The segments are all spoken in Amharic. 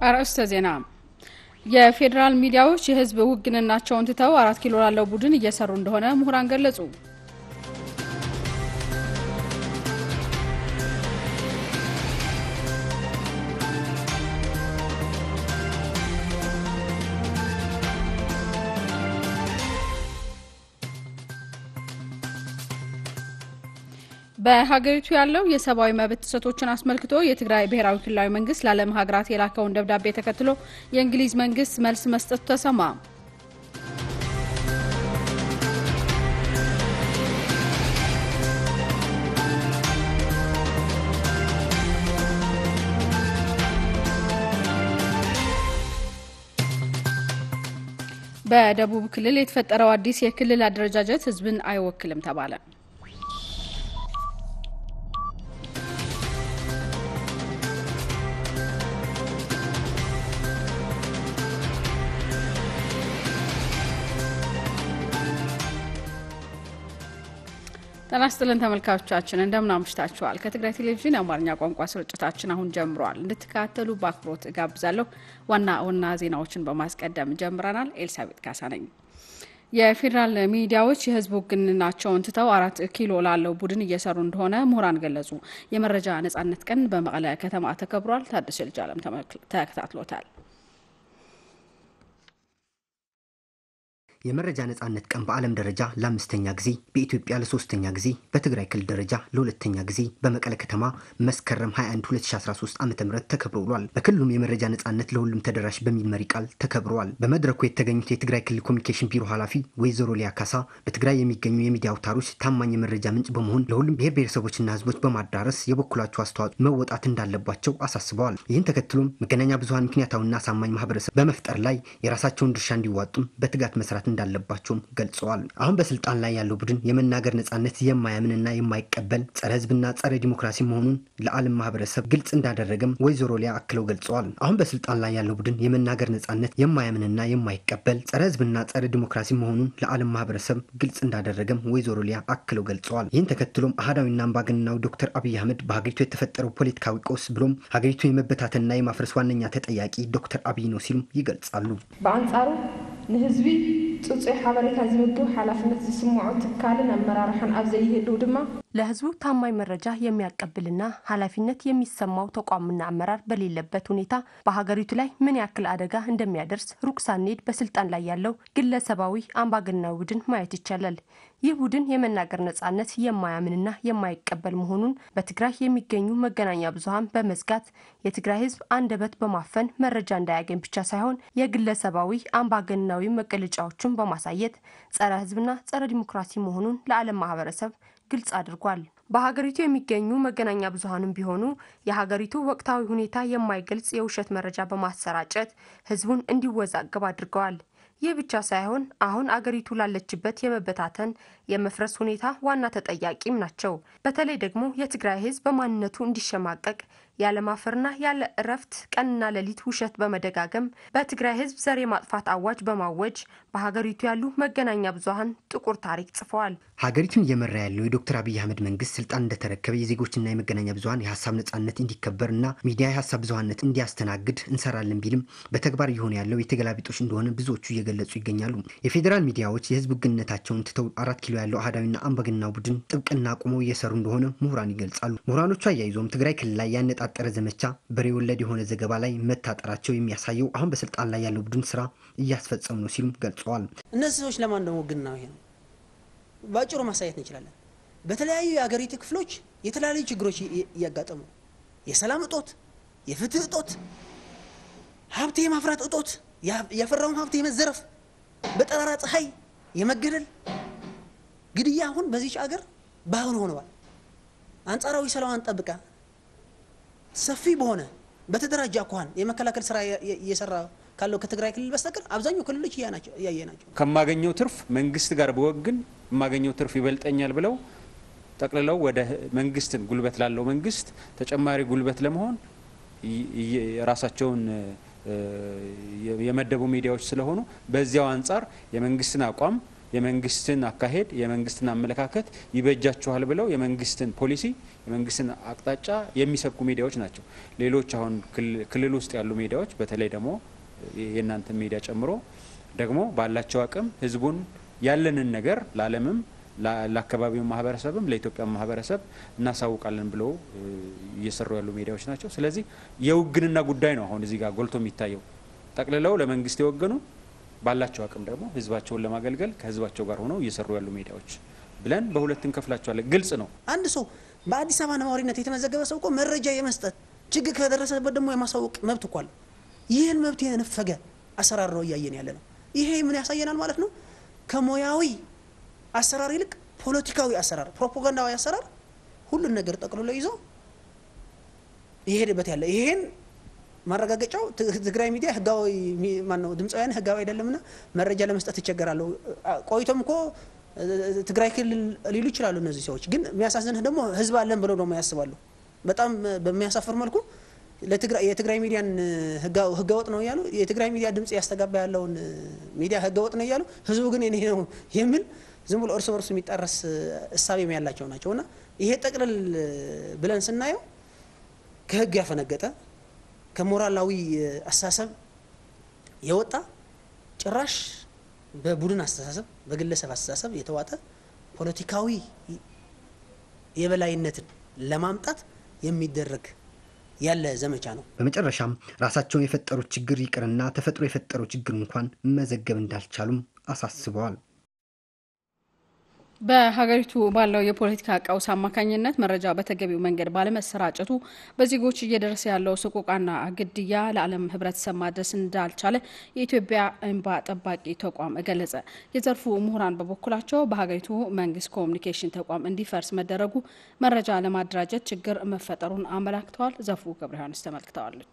አርዕስተ ዜና። የፌዴራል ሚዲያዎች የህዝብ ውግንናቸውን ትተው አራት ኪሎ ላለው ቡድን እየሰሩ እንደሆነ ምሁራን ገለጹ። በሀገሪቱ ያለው የሰብአዊ መብት ጥሰቶችን አስመልክቶ የትግራይ ብሔራዊ ክልላዊ መንግስት ለዓለም ሀገራት የላከውን ደብዳቤ ተከትሎ የእንግሊዝ መንግስት መልስ መስጠቱ ተሰማ። በደቡብ ክልል የተፈጠረው አዲስ የክልል አደረጃጀት ህዝብን አይወክልም ተባለ። ጤና ይስጥልን ተመልካቾቻችን እንደምን አምሽታችኋል። ከትግራይ ቴሌቪዥን የአማርኛ ቋንቋ ስርጭታችን አሁን ጀምሯል። እንድትከታተሉ በአክብሮት እጋብዛለሁ። ዋና ዋና ዜናዎችን በማስቀደም ጀምረናል። ኤልሳቤጥ ካሳ ነኝ። የፌዴራል ሚዲያዎች የህዝብ ውግንናቸውን ትተው አራት ኪሎ ላለው ቡድን እየሰሩ እንደሆነ ምሁራን ገለጹ። የመረጃ ነጻነት ቀን በመቀለ ከተማ ተከብሯል። ታደሰ ልጃለም ተከታትሎታል። የመረጃ ነጻነት ቀን በዓለም ደረጃ ለአምስተኛ ጊዜ በኢትዮጵያ ለሶስተኛ ጊዜ በትግራይ ክልል ደረጃ ለሁለተኛ ጊዜ በመቀለ ከተማ መስከረም 21 2013 ዓ ም ተከብሮ ውሏል። በክልሉም የመረጃ ነጻነት ለሁሉም ተደራሽ በሚል መሪ ቃል ተከብረዋል። በመድረኩ የተገኙት የትግራይ ክልል ኮሚኒኬሽን ቢሮ ኃላፊ ወይዘሮ ሊያ ካሳ በትግራይ የሚገኙ የሚዲያ አውታሮች ታማኝ የመረጃ ምንጭ በመሆን ለሁሉም ብሔር ብሔረሰቦችና ህዝቦች በማዳረስ የበኩላቸው አስተዋጽኦ መወጣት እንዳለባቸው አሳስበዋል። ይህን ተከትሎም መገናኛ ብዙሀን ምክንያታዊና አሳማኝ ማህበረሰብ በመፍጠር ላይ የራሳቸውን ድርሻ እንዲዋጡም በትጋት መስራት እንዳለባቸውም ገልጸዋል። አሁን በስልጣን ላይ ያለው ቡድን የመናገር ነጻነት የማያምንና የማይቀበል ጸረ ህዝብና ጸረ ዲሞክራሲ መሆኑን ለዓለም ማህበረሰብ ግልጽ እንዳደረገም ወይዘሮ ሊያ አክለው ገልጸዋል። አሁን በስልጣን ላይ ያለው ቡድን የመናገር ነጻነት የማያምንና የማይቀበል ጸረ ህዝብና ጸረ ዲሞክራሲ መሆኑን ለዓለም ማህበረሰብ ግልጽ እንዳደረገም ወይዘሮ ሊያ አክለው ገልጸዋል። ይህን ተከትሎም አህዳዊና አምባገነናዊ ዶክተር አብይ አህመድ በሀገሪቱ የተፈጠረው ፖለቲካዊ ቀውስ ብሎም ሀገሪቱን የመበታተንና የማፍረስ ዋነኛ ተጠያቂ ዶክተር አብይ ነው ሲሉም ይገልጻሉ። በአንጻሩ ንህዝቢ ፅፁይ ሓበሬታ ዝምግብ ሓላፍነት ዝስምዖ ትካልን ኣመራርሓን ኣብ ዘይህልው ድማ ለህዝቡ ታማኝ መረጃ የሚያቀብልና ኃላፊነት የሚሰማው ተቋምና አመራር በሌለበት ሁኔታ በሀገሪቱ ላይ ምን ያክል አደጋ እንደሚያደርስ ሩቅ ሳንሄድ በስልጣን ላይ ያለው ግለሰባዊ አምባገነናዊ ቡድን ማየት ይቻላል። ይህ ቡድን የመናገር ነጻነት የማያምንና የማይቀበል መሆኑን በትግራይ የሚገኙ መገናኛ ብዙኃን በመዝጋት የትግራይ ህዝብ አንደበት በማፈን መረጃ እንዳያገኝ ብቻ ሳይሆን የግለሰባዊ አምባገነናዊ መገለጫዎችን በማሳየት ጸረ ህዝብና ጸረ ዲሞክራሲ መሆኑን ለዓለም ማህበረሰብ ግልጽ አድርጓል። በሀገሪቱ የሚገኙ መገናኛ ብዙኃንም ቢሆኑ የሀገሪቱ ወቅታዊ ሁኔታ የማይገልጽ የውሸት መረጃ በማሰራጨት ህዝቡን እንዲወዛገብ አድርገዋል። ይህ ብቻ ሳይሆን አሁን አገሪቱ ላለችበት የመበታተን የመፍረስ ሁኔታ ዋና ተጠያቂም ናቸው። በተለይ ደግሞ የትግራይ ህዝብ በማንነቱ እንዲሸማቀቅ ያለማፈርና ያለ እረፍት ቀንና ሌሊት ውሸት በመደጋገም በትግራይ ህዝብ ዘር የማጥፋት አዋጅ በማወጅ በሀገሪቱ ያሉ መገናኛ ብዙኃን ጥቁር ታሪክ ጽፈዋል። ሀገሪቱን እየመራ ያለው የዶክተር አብይ አህመድ መንግስት ስልጣን እንደተረከበ የዜጎችና የመገናኛ ብዙኃን የሀሳብ ነጻነት እንዲከበርና ሚዲያ የሀሳብ ብዙኃነት እንዲያስተናግድ እንሰራለን ቢልም በተግባር እየሆነ ያለው የተገላቢጦች እንደሆነ ብዙዎቹ እየገለጹ ይገኛሉ። የፌዴራል ሚዲያዎች የህዝብ ውግንነታቸውን ትተው አራት ኪሎ ያለው አህዳዊና አምባገነናዊ ቡድን ጥብቅና አቁመው እየሰሩ እንደሆነ ምሁራን ይገልጻሉ። ምሁራኖቹ አያይዞም ትግራይ ክልል ላይ ያነጣጠረ ዘመቻ በሬ ወለድ የሆነ ዘገባ ላይ መታጠራቸው የሚያሳየው አሁን በስልጣን ላይ ያለው ቡድን ስራ እያስፈጸሙ ነው ሲሉም ገልጸዋል። እነዚህ ሰዎች ለማን ደግሞ ውግንና ይሄ ነው በአጭሩ ማሳየት እንችላለን። በተለያዩ የሀገሪቱ ክፍሎች የተለያዩ ችግሮች እያጋጠሙ የሰላም እጦት፣ የፍትህ እጦት፣ ሀብት የማፍራት እጦት፣ ያፈራውን ሀብት የመዘረፍ በጠራራ ፀሐይ የመገደል ግድያ አሁን በዚች አገር ባህል ሆነዋል። አንጻራዊ ሰላሟን ጠብቃ ሰፊ በሆነ በተደራጀ አኳኋን የመከላከል ስራ እየሰራ ካለው ከትግራይ ክልል በስተቀር አብዛኛው ክልሎች እያየ ናቸው። ከማገኘው ትርፍ መንግስት ጋር በወግን የማገኘው ትርፍ ይበልጠኛል ብለው ጠቅልለው ወደ መንግስትን ጉልበት ላለው መንግስት ተጨማሪ ጉልበት ለመሆን ራሳቸውን የመደቡ ሚዲያዎች ስለሆኑ በዚያው አንጻር የመንግስትን አቋም የመንግስትን አካሄድ የመንግስትን አመለካከት ይበጃችኋል ብለው የመንግስትን ፖሊሲ የመንግስትን አቅጣጫ የሚሰብኩ ሚዲያዎች ናቸው። ሌሎች አሁን ክልል ውስጥ ያሉ ሚዲያዎች በተለይ ደግሞ የእናንተ ሚዲያ ጨምሮ ደግሞ ባላቸው አቅም ህዝቡን ያለንን ነገር ለዓለምም ለአካባቢው ማህበረሰብም ለኢትዮጵያ ማህበረሰብ እናሳውቃለን ብለው እየሰሩ ያሉ ሚዲያዎች ናቸው። ስለዚህ የውግንና ጉዳይ ነው አሁን እዚህ ጋር ጎልቶ የሚታየው። ጠቅልለው ለመንግስት የወገኑ ባላቸው አቅም ደግሞ ህዝባቸውን ለማገልገል ከህዝባቸው ጋር ሆነው እየሰሩ ያሉ ሚዲያዎች ብለን በሁለት እንከፍላቸዋለን። ግልጽ ነው። አንድ ሰው በአዲስ አበባ ነዋሪነት የተመዘገበ ሰው እኮ መረጃ የመስጠት ችግር ከደረሰበት ደግሞ የማሳወቅ መብት እኮ አለ። ይህን መብት የነፈገ አሰራር ነው እያየን ያለ ነው። ይሄ ምን ያሳየናል ማለት ነው? ከሙያዊ አሰራር ይልቅ ፖለቲካዊ አሰራር፣ ፕሮፓጋንዳዊ አሰራር ሁሉን ነገር ጠቅልሎ ይዞ ይሄድበት ያለ ይሄን ማረጋገጫው ትግራይ ሚዲያ ህጋዊ ማነው ድምፃውያን ህጋዊ አይደለምና መረጃ ለመስጠት ይቸገራሉ። ቆይቶም እኮ ትግራይ ክልል ሊሉ ይችላሉ እነዚህ ሰዎች። ግን የሚያሳዝንህ ደግሞ ህዝብ አለን ብለው ደግሞ ያስባሉ። በጣም በሚያሳፍር መልኩ የትግራይ ሚዲያን ህገወጥ ነው እያሉ የትግራይ ሚዲያ ድምጽ ያስተጋባ ያለውን ሚዲያ ህገወጥ ነው እያሉ ህዝቡ ግን የኔ ነው የሚል ዝም ብሎ እርስ በርሱ የሚጣረስ እሳቤም ያላቸው ናቸው እና ይሄ ጠቅልል ብለን ስናየው ከህግ ያፈነገጠ ከሞራላዊ አስተሳሰብ የወጣ ጭራሽ በቡድን አስተሳሰብ በግለሰብ አስተሳሰብ የተዋጠ ፖለቲካዊ የበላይነትን ለማምጣት የሚደረግ ያለ ዘመቻ ነው። በመጨረሻም ራሳቸውን የፈጠሩት ችግር ይቅርና ተፈጥሮ የፈጠረው ችግር እንኳን መዘገብ እንዳልቻሉም አሳስበዋል። በሀገሪቱ ባለው የፖለቲካ ቀውስ አማካኝነት መረጃ በተገቢው መንገድ ባለመሰራጨቱ በዜጎች እየደረሰ ያለው ሰቆቃና ግድያ ለዓለም ሕብረተሰብ ማድረስ እንዳልቻለ የኢትዮጵያ እንባ ጠባቂ ተቋም ገለጸ። የዘርፉ ምሁራን በበኩላቸው በሀገሪቱ መንግስት ኮሚኒኬሽን ተቋም እንዲፈርስ መደረጉ መረጃ ለማደራጀት ችግር መፈጠሩን አመላክተዋል። ዘርፉ ገብረ ዮሐንስ ተመልክተዋለች።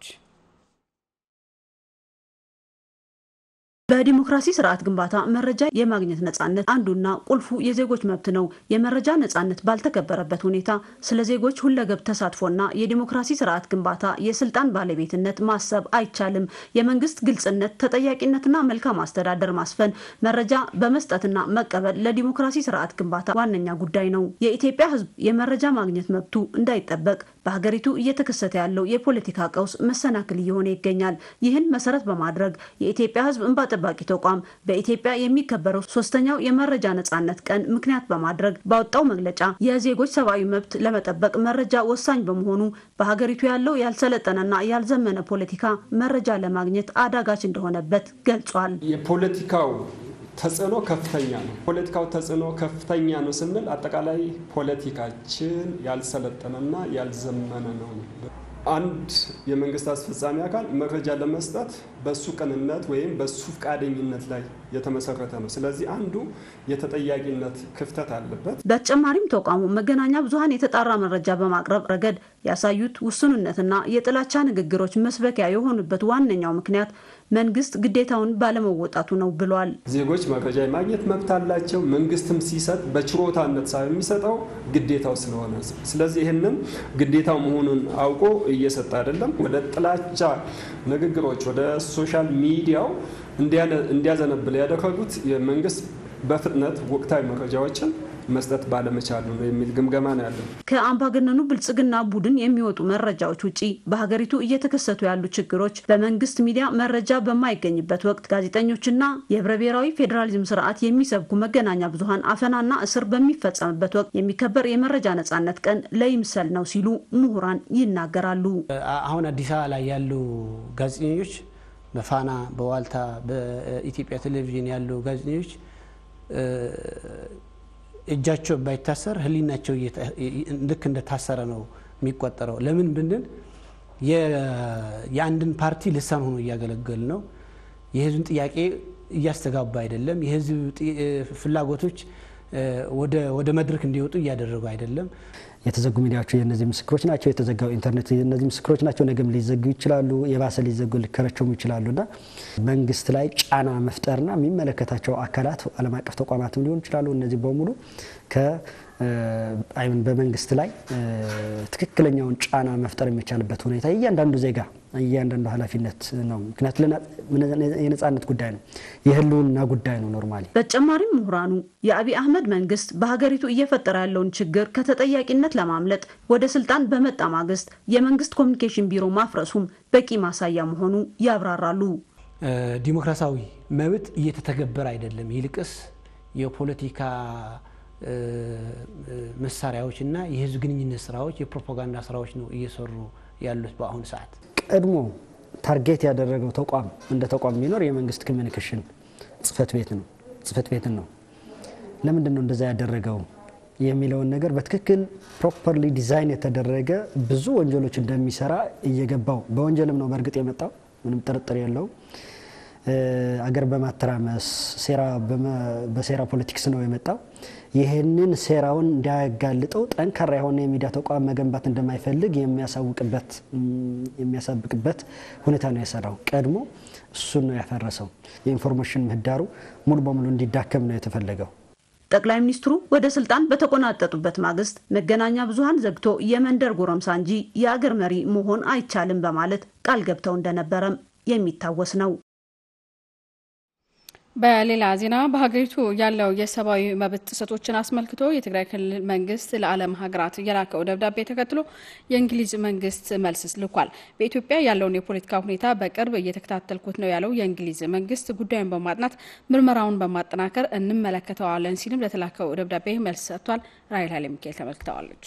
በዲሞክራሲ ስርዓት ግንባታ መረጃ የማግኘት ነጻነት አንዱና ቁልፉ የዜጎች መብት ነው። የመረጃ ነጻነት ባልተከበረበት ሁኔታ ስለ ዜጎች ሁለገብ ተሳትፎና የዲሞክራሲ ስርዓት ግንባታ የስልጣን ባለቤትነት ማሰብ አይቻልም። የመንግስት ግልጽነት፣ ተጠያቂነትና መልካም አስተዳደር ማስፈን፣ መረጃ በመስጠትና መቀበል ለዲሞክራሲ ስርዓት ግንባታ ዋነኛ ጉዳይ ነው። የኢትዮጵያ ሕዝብ የመረጃ ማግኘት መብቱ እንዳይጠበቅ በሀገሪቱ እየተከሰተ ያለው የፖለቲካ ቀውስ መሰናክል እየሆነ ይገኛል። ይህን መሰረት በማድረግ የኢትዮጵያ ሕዝብ እንባ ጠባቂ ተቋም በኢትዮጵያ የሚከበረው ሶስተኛው የመረጃ ነጻነት ቀን ምክንያት በማድረግ ባወጣው መግለጫ የዜጎች ሰብአዊ መብት ለመጠበቅ መረጃ ወሳኝ በመሆኑ በሀገሪቱ ያለው ያልሰለጠነና ያልዘመነ ፖለቲካ መረጃ ለማግኘት አዳጋች እንደሆነበት ገልጿል። የፖለቲካው ተጽዕኖ ከፍተኛ ነው። ፖለቲካው ተጽዕኖ ከፍተኛ ነው ስንል አጠቃላይ ፖለቲካችን ያልሰለጠነና ያልዘመነ ነው። አንድ የመንግስት አስፈጻሚ አካል መረጃ ለመስጠት በሱ ቅንነት ወይም በሱ ፈቃደኝነት ላይ የተመሰረተ ነው። ስለዚህ አንዱ የተጠያቂነት ክፍተት አለበት። በተጨማሪም ተቋሙ መገናኛ ብዙኃን የተጣራ መረጃ በማቅረብ ረገድ ያሳዩት ውሱንነትና የጥላቻ ንግግሮች መስበኪያ የሆኑበት ዋነኛው ምክንያት መንግስት ግዴታውን ባለመወጣቱ ነው ብሏል። ዜጎች መረጃ የማግኘት መብት አላቸው። መንግስትም ሲሰጥ በችሮታነት ሳይሆን የሚሰጠው ግዴታው ስለሆነ፣ ስለዚህ ይህንን ግዴታው መሆኑን አውቆ እየሰጠ አይደለም። ወደ ጥላቻ ንግግሮች ወደ ሶሻል ሚዲያው እንዲያዘነብል ያደረጉት የመንግስት በፍጥነት ወቅታዊ መረጃዎችን መስጠት ባለመቻሉ ነው የሚል ግምገማ ነው ያለው። ከአምባገነኑ ብልጽግና ቡድን የሚወጡ መረጃዎች ውጪ በሀገሪቱ እየተከሰቱ ያሉ ችግሮች በመንግስት ሚዲያ መረጃ በማይገኝበት ወቅት ጋዜጠኞችና የህብረ ብሔራዊ ፌዴራሊዝም ስርዓት የሚሰብኩ መገናኛ ብዙኃን አፈናና እስር በሚፈጸምበት ወቅት የሚከበር የመረጃ ነጻነት ቀን ለይምሰል ነው ሲሉ ምሁራን ይናገራሉ። አሁን አዲስ አበባ ላይ ያሉ ጋዜጠኞች በፋና በዋልታ በኢትዮጵያ ቴሌቪዥን ያሉ ጋዜጠኞች እጃቸው ባይታሰር ህሊናቸው ልክ እንደታሰረ ነው የሚቆጠረው። ለምን ብንል የአንድን ፓርቲ ልሳን ሆኖ እያገለገል ነው። የህዝብን ጥያቄ እያስተጋባ አይደለም። የህዝብ ፍላጎቶች ወደ መድረክ እንዲወጡ እያደረጉ አይደለም። የተዘጉ ሚዲያዎች የእነዚህ ምስክሮች ናቸው። የተዘጋው ኢንተርኔት የእነዚህ ምስክሮች ናቸው። ነገም ሊዘጉ ይችላሉ። የባሰ ሊዘጉ ሊከረቸሙ ይችላሉ እና መንግስት ላይ ጫና መፍጠርና የሚመለከታቸው አካላት ዓለም አቀፍ ተቋማትም ሊሆኑ ይችላሉ። እነዚህ በሙሉ አይምን በመንግስት ላይ ትክክለኛውን ጫና መፍጠር የሚቻልበት ሁኔታ እያንዳንዱ ዜጋ እያንዳንዱ ኃላፊነት ነው። ምክንያቱ የነጻነት ጉዳይ ነው፣ የህልውና ጉዳይ ነው። ኖርማሊ በተጨማሪም ምሁራኑ የአብይ አህመድ መንግስት በሀገሪቱ እየፈጠረ ያለውን ችግር ከተጠያቂነት ለማምለጥ ወደ ስልጣን በመጣ ማግስት የመንግስት ኮሚኒኬሽን ቢሮ ማፍረሱም በቂ ማሳያ መሆኑ ያብራራሉ። ዲሞክራሲያዊ መብት እየተተገበረ አይደለም። ይልቅስ የፖለቲካ መሳሪያዎች እና የህዝብ ግንኙነት ስራዎች፣ የፕሮፓጋንዳ ስራዎች ነው እየሰሩ ያሉት በአሁኑ ሰዓት። ቀድሞ ታርጌት ያደረገው ተቋም እንደ ተቋም ቢኖር የመንግስት ኮሚኒኬሽን ጽህፈት ቤት ነው ጽህፈት ቤትን ነው። ለምንድን ነው እንደዛ ያደረገው የሚለውን ነገር በትክክል ፕሮፐርሊ ዲዛይን የተደረገ ብዙ ወንጀሎች እንደሚሰራ እየገባው በወንጀልም ነው በእርግጥ የመጣው ምንም ጥርጥር የለውም። አገር በማተራመስ በሴራ ፖለቲክስ ነው የመጣው። ይህንን ሴራውን እንዲያጋልጠው ጠንካራ የሆነ የሚዲያ ተቋም መገንባት እንደማይፈልግ የሚያሳውቅበት የሚያሳብቅበት ሁኔታ ነው የሰራው። ቀድሞ እሱን ነው ያፈረሰው። የኢንፎርሜሽን ምህዳሩ ሙሉ በሙሉ እንዲዳከም ነው የተፈለገው። ጠቅላይ ሚኒስትሩ ወደ ስልጣን በተቆናጠጡበት ማግስት መገናኛ ብዙኃን ዘግቶ የመንደር ጎረምሳ እንጂ የአገር መሪ መሆን አይቻልም በማለት ቃል ገብተው እንደነበረም የሚታወስ ነው። በሌላ ዜና በሀገሪቱ ያለው የሰብአዊ መብት ጥሰቶችን አስመልክቶ የትግራይ ክልል መንግስት ለዓለም ሀገራት የላከው ደብዳቤ ተከትሎ የእንግሊዝ መንግስት መልስ ልኳል። በኢትዮጵያ ያለውን የፖለቲካ ሁኔታ በቅርብ እየተከታተልኩት ነው ያለው የእንግሊዝ መንግስት ጉዳዩን በማጥናት ምርመራውን በማጠናከር እንመለከተዋለን ሲልም ለተላከው ደብዳቤ መልስ ሰጥቷል። ራይል ኃይለ ሚካኤል ተመልክተዋለች።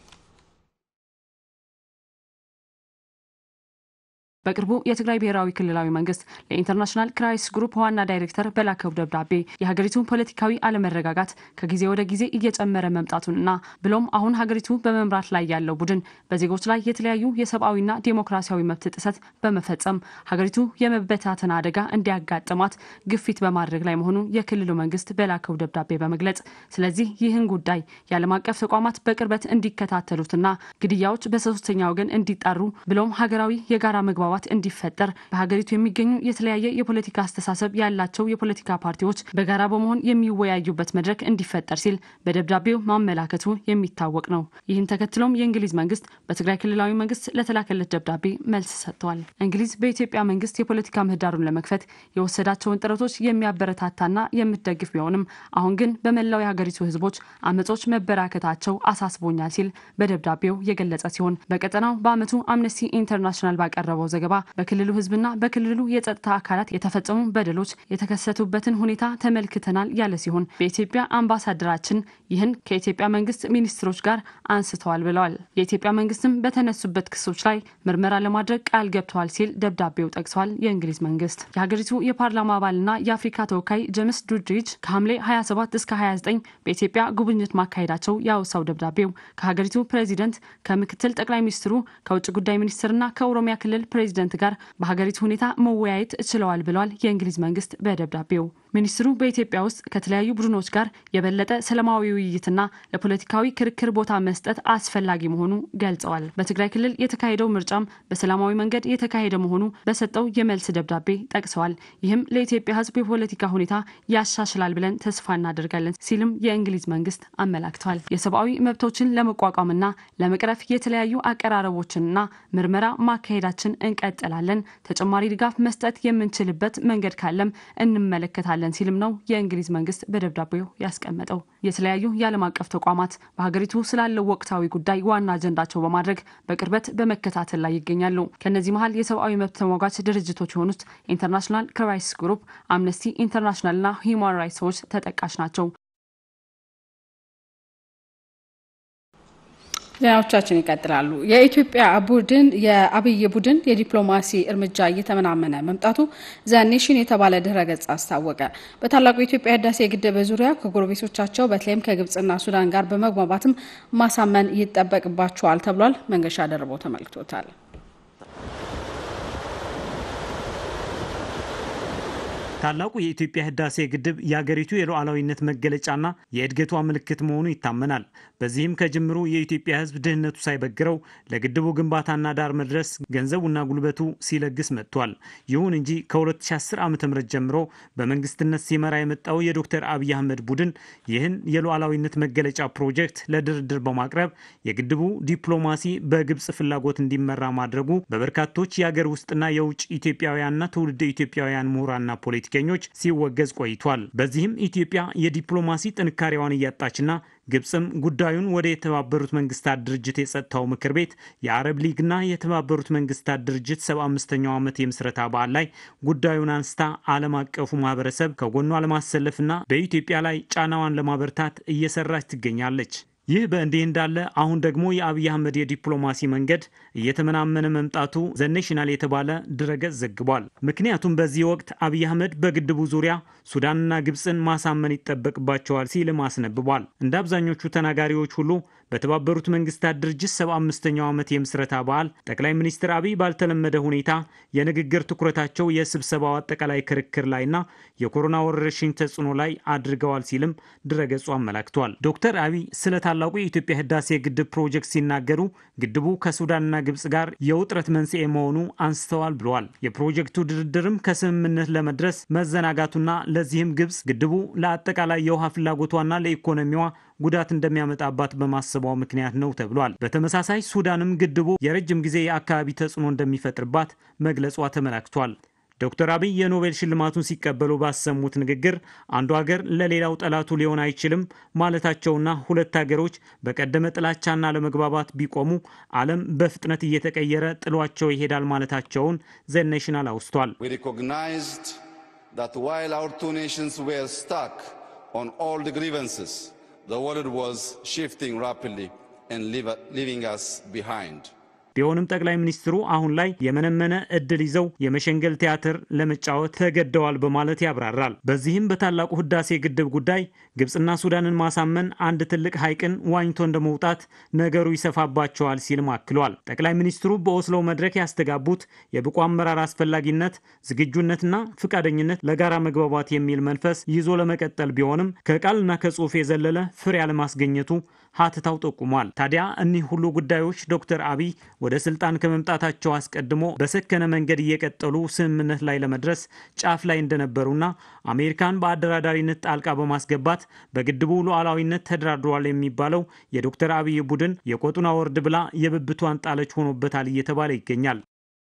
በቅርቡ የትግራይ ብሔራዊ ክልላዊ መንግስት ለኢንተርናሽናል ክራይሲስ ግሩፕ ዋና ዳይሬክተር በላከው ደብዳቤ የሀገሪቱ ፖለቲካዊ አለመረጋጋት ከጊዜ ወደ ጊዜ እየጨመረ መምጣቱንና ብሎም አሁን ሀገሪቱ በመምራት ላይ ያለው ቡድን በዜጎች ላይ የተለያዩ የሰብአዊና ዴሞክራሲያዊ መብት ጥሰት በመፈጸም ሀገሪቱ የመበታተን አደጋ እንዲያጋጥማት ግፊት በማድረግ ላይ መሆኑን የክልሉ መንግስት በላከው ደብዳቤ በመግለጽ ስለዚህ ይህን ጉዳይ የዓለም አቀፍ ተቋማት በቅርበት እንዲከታተሉትና ግድያዎች በሶስተኛ ወገን እንዲጣሩ ብሎም ሀገራዊ የጋራ መግባባት እንዲፈጠር በሀገሪቱ የሚገኙ የተለያየ የፖለቲካ አስተሳሰብ ያላቸው የፖለቲካ ፓርቲዎች በጋራ በመሆን የሚወያዩበት መድረክ እንዲፈጠር ሲል በደብዳቤው ማመላከቱ የሚታወቅ ነው። ይህን ተከትሎም የእንግሊዝ መንግስት በትግራይ ክልላዊ መንግስት ለተላከለት ደብዳቤ መልስ ሰጥተዋል። እንግሊዝ በኢትዮጵያ መንግስት የፖለቲካ ምህዳሩን ለመክፈት የወሰዳቸውን ጥረቶች የሚያበረታታና የምትደግፍ ቢሆንም አሁን ግን በመላው የሀገሪቱ ህዝቦች አመጾች መበራከታቸው አሳስቦኛል ሲል በደብዳቤው የገለጸ ሲሆን በቀጠናው በአመቱ አምነስቲ ኢንተርናሽናል ባቀረበው ዘገባ በክልሉ ህዝብና በክልሉ የጸጥታ አካላት የተፈጸሙ በደሎች የተከሰቱበትን ሁኔታ ተመልክተናል ያለ ሲሆን በኢትዮጵያ አምባሳደራችን ይህን ከኢትዮጵያ መንግስት ሚኒስትሮች ጋር አንስተዋል ብለዋል። የኢትዮጵያ መንግስትም በተነሱበት ክሶች ላይ ምርመራ ለማድረግ ቃል ገብተዋል ሲል ደብዳቤው ጠቅሷል። የእንግሊዝ መንግስት የሀገሪቱ የፓርላማ አባልና የአፍሪካ ተወካይ ጀምስ ዱድሪጅ ከሐምሌ 27 እስከ 29 በኢትዮጵያ ጉብኝት ማካሄዳቸው ያወሳው ደብዳቤው ከሀገሪቱ ፕሬዚደንት፣ ከምክትል ጠቅላይ ሚኒስትሩ፣ ከውጭ ጉዳይ ሚኒስትርና ከኦሮሚያ ክልል ፕሬዚደንት ጋር በሀገሪቱ ሁኔታ መወያየት ችለዋል ብለዋል። የእንግሊዝ መንግስት በደብዳቤው ሚኒስትሩ በኢትዮጵያ ውስጥ ከተለያዩ ቡድኖች ጋር የበለጠ ሰላማዊ ውይይትና ለፖለቲካዊ ክርክር ቦታ መስጠት አስፈላጊ መሆኑ ገልጸዋል። በትግራይ ክልል የተካሄደው ምርጫም በሰላማዊ መንገድ የተካሄደ መሆኑ በሰጠው የመልስ ደብዳቤ ጠቅሰዋል። ይህም ለኢትዮጵያ ሕዝብ የፖለቲካ ሁኔታ ያሻሽላል ብለን ተስፋ እናደርጋለን ሲልም የእንግሊዝ መንግስት አመላክተዋል። የሰብአዊ መብቶችን ለመቋቋምና ለመቅረፍ የተለያዩ አቀራረቦችንና ምርመራ ማካሄዳችን እንቀጥላለን። ተጨማሪ ድጋፍ መስጠት የምንችልበት መንገድ ካለም እንመለከታለን ሲልም ነው የእንግሊዝ መንግስት በደብዳቤው ያስቀመጠው። የተለያዩ የዓለም አቀፍ ተቋማት በሀገሪቱ ስላለው ወቅታዊ ጉዳይ ዋና አጀንዳቸው በማድረግ በቅርበት በመከታተል ላይ ይገኛሉ። ከእነዚህ መሀል የሰብአዊ መብት ተሟጋች ድርጅቶች የሆኑት ኢንተርናሽናል ክራይሲስ ግሩፕ፣ አምነስቲ ኢንተርናሽናልና ሂውማን ራይትስ ዎች ተጠቃሽ ናቸው። ዜናዎቻችን ይቀጥላሉ። የኢትዮጵያ ቡድን የአብይ ቡድን የዲፕሎማሲ እርምጃ እየተመናመነ መምጣቱ ዘኔሽን የተባለ ድረ ገጽ አስታወቀ። በታላቁ የኢትዮጵያ ህዳሴ ግድብ ዙሪያ ከጎረቤቶቻቸው በተለይም ከግብጽና ሱዳን ጋር በመግባባትም ማሳመን ይጠበቅባቸዋል ተብሏል። መንገሻ ደርበው ተመልክቶታል። ታላቁ የኢትዮጵያ ህዳሴ ግድብ የአገሪቱ የሉዓላዊነት መገለጫና የእድገቷ ምልክት መሆኑ ይታመናል። በዚህም ከጅምሩ የኢትዮጵያ ህዝብ ድህነቱ ሳይበግረው ለግድቡ ግንባታና ዳር መድረስ ገንዘቡና ጉልበቱ ሲለግስ መጥቷል። ይሁን እንጂ ከ2010 ዓ ም ጀምሮ በመንግስትነት ሲመራ የመጣው የዶክተር አብይ አህመድ ቡድን ይህን የሉዓላዊነት መገለጫ ፕሮጀክት ለድርድር በማቅረብ የግድቡ ዲፕሎማሲ በግብፅ ፍላጎት እንዲመራ ማድረጉ በበርካቶች የአገር ውስጥና የውጭ ኢትዮጵያውያንና ትውልደ ኢትዮጵያውያን ምሁራንና ፖለቲከኞች ሲወገዝ ቆይቷል። በዚህም ኢትዮጵያ የዲፕሎማሲ ጥንካሬዋን እያጣችና ግብፅም ጉዳዩን ወደ የተባበሩት መንግስታት ድርጅት የጸጥታው ምክር ቤት የአረብ ሊግና የተባበሩት መንግስታት ድርጅት ሰባ አምስተኛው ዓመት የምስረታ በዓል ላይ ጉዳዩን አንስታ ዓለም አቀፉ ማህበረሰብ ከጎኗ ለማሰለፍና በኢትዮጵያ ላይ ጫናዋን ለማበርታት እየሰራች ትገኛለች። ይህ በእንዲህ እንዳለ አሁን ደግሞ የአብይ አህመድ የዲፕሎማሲ መንገድ እየተመናመነ መምጣቱ ዘኔሽናል የተባለ ድረገጽ ዘግቧል። ምክንያቱም በዚህ ወቅት አብይ አህመድ በግድቡ ዙሪያ ሱዳንና ግብፅን ማሳመን ይጠበቅባቸዋል ሲልም አስነብቧል። እንደ አብዛኞቹ ተናጋሪዎች ሁሉ በተባበሩት መንግስታት ድርጅት ሰባ አምስተኛው ዓመት የምስረታ በዓል ጠቅላይ ሚኒስትር አብይ ባልተለመደ ሁኔታ የንግግር ትኩረታቸው የስብሰባው አጠቃላይ ክርክር ላይና የኮሮና ወረርሽኝ ተጽዕኖ ላይ አድርገዋል ሲልም ድረገጹ አመላክቷል። ዶክተር አብይ ስለ ታላቁ የኢትዮጵያ ህዳሴ ግድብ ፕሮጀክት ሲናገሩ ግድቡ ከሱዳንና ግብፅ ጋር የውጥረት መንስኤ መሆኑ አንስተዋል ብለዋል። የፕሮጀክቱ ድርድርም ከስምምነት ለመድረስ መዘናጋቱና ለዚህም ግብፅ ግድቡ ለአጠቃላይ የውሃ ፍላጎቷና ለኢኮኖሚዋ ጉዳት እንደሚያመጣባት በማሰቧ ምክንያት ነው ተብሏል። በተመሳሳይ ሱዳንም ግድቡ የረጅም ጊዜ የአካባቢ ተጽዕኖ እንደሚፈጥርባት መግለጿ ተመላክቷል። ዶክተር አብይ የኖቤል ሽልማቱን ሲቀበሉ ባሰሙት ንግግር አንዱ ሀገር ለሌላው ጠላቱ ሊሆን አይችልም ማለታቸውና ሁለት ሀገሮች በቀደመ ጥላቻና ለመግባባት ቢቆሙ ዓለም በፍጥነት እየተቀየረ ጥሏቸው ይሄዳል ማለታቸውን ዘኔሽናል አውስቷል። The world was shifting rapidly and leaving us behind. ቢሆንም ጠቅላይ ሚኒስትሩ አሁን ላይ የመነመነ እድል ይዘው የመሸንገል ቲያትር ለመጫወት ተገደዋል በማለት ያብራራል። በዚህም በታላቁ ህዳሴ ግድብ ጉዳይ ግብፅና ሱዳንን ማሳመን አንድ ትልቅ ሐይቅን ዋኝቶ እንደመውጣት ነገሩ ይሰፋባቸዋል ሲልም አክሏል። ጠቅላይ ሚኒስትሩ በኦስሎ መድረክ ያስተጋቡት የብቁ አመራር አስፈላጊነት፣ ዝግጁነትና ፍቃደኝነት ለጋራ መግባባት የሚል መንፈስ ይዞ ለመቀጠል ቢሆንም ከቃልና ከጽሑፍ የዘለለ ፍሬ አለማስገኘቱ ሀተታው ጠቁሟል። ታዲያ እኒህ ሁሉ ጉዳዮች ዶክተር አብይ ወደ ስልጣን ከመምጣታቸው አስቀድሞ በሰከነ መንገድ እየቀጠሉ ስምምነት ላይ ለመድረስ ጫፍ ላይ እንደነበሩና አሜሪካን በአደራዳሪነት ጣልቃ በማስገባት በግድቡ ሉዓላዊነት ተደራድሯል የሚባለው የዶክተር አብይ ቡድን የቆጡን አወርድ ብላ የብብቷን ጣለች ሆኖበታል እየተባለ ይገኛል።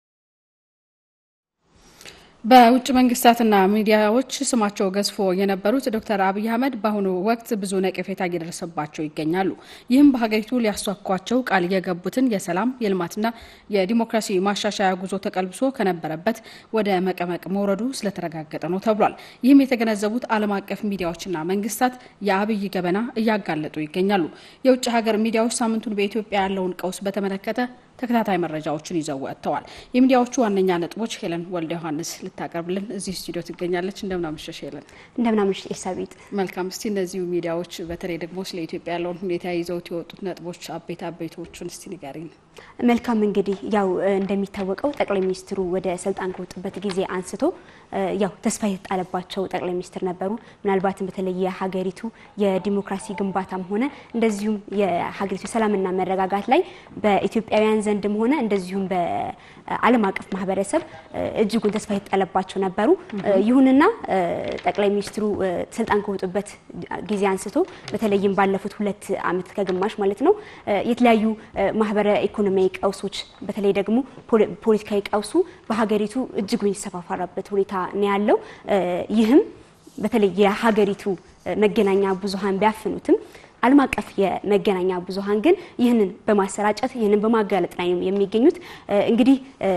በውጭ መንግስታትና ሚዲያዎች ስማቸው ገዝፎ የነበሩት ዶክተር አብይ አህመድ በአሁኑ ወቅት ብዙ ነቀፌታ እየደረሰባቸው ይገኛሉ። ይህም በሀገሪቱ ሊያሷኳቸው ቃል የገቡትን የሰላም የልማትና የዲሞክራሲ ማሻሻያ ጉዞ ተቀልብሶ ከነበረበት ወደ መቀመቅ መውረዱ ስለተረጋገጠ ነው ተብሏል። ይህም የተገነዘቡት ዓለም አቀፍ ሚዲያዎችና መንግስታት የአብይ ገበና እያጋለጡ ይገኛሉ። የውጭ ሀገር ሚዲያዎች ሳምንቱን በኢትዮጵያ ያለውን ቀውስ በተመለከተ ተከታታይ መረጃዎችን ይዘው ወጥተዋል። የሚዲያዎቹ ዋነኛ ነጥቦች ሄለን ወልደ ዮሐንስ ልታቀርብልን እዚህ ስቱዲዮ ትገኛለች። እንደምናመሸሽ ሄለን። እንደምናመሸሽ ኤልሳቤጥ። መልካም። እስቲ እነዚሁ ሚዲያዎች በተለይ ደግሞ ስለ ኢትዮጵያ ያለውን ሁኔታ ይዘውት የወጡት ነጥቦች አቤት አቤቶቹን እስቲ ንገሪኝ። መልካም እንግዲህ ያው እንደሚታወቀው ጠቅላይ ሚኒስትሩ ወደ ስልጣን ከወጡበት ጊዜ አንስቶ ያው ተስፋ የተጣለባቸው ጠቅላይ ሚኒስትር ነበሩ። ምናልባትም በተለይ የሀገሪቱ የዲሞክራሲ ግንባታም ሆነ እንደዚሁም የሀገሪቱ ሰላምና መረጋጋት ላይ በኢትዮጵያውያን ዘንድም ሆነ እንደዚሁም በዓለም አቀፍ ማህበረሰብ እጅጉን ተስፋ የተጣለባቸው ነበሩ። ይሁንና ጠቅላይ ሚኒስትሩ ስልጣን ከወጡበት ጊዜ አንስቶ በተለይም ባለፉት ሁለት ዓመት ከግማሽ ማለት ነው የተለያዩ ማህበረ ኢኮኖሚያዊ ቀውሶች በተለይ ደግሞ ፖለቲካዊ ቀውሱ በሀገሪቱ እጅጉን የተሰፋፋረበት ሁኔታ ነው ያለው። ይህም በተለይ የሀገሪቱ መገናኛ ብዙሃን ቢያፍኑትም ዓለም አቀፍ የመገናኛ ብዙሃን ግን ይህንን በማሰራጨት ይህንን በማጋለጥ ላይ የሚገኙት። እንግዲህ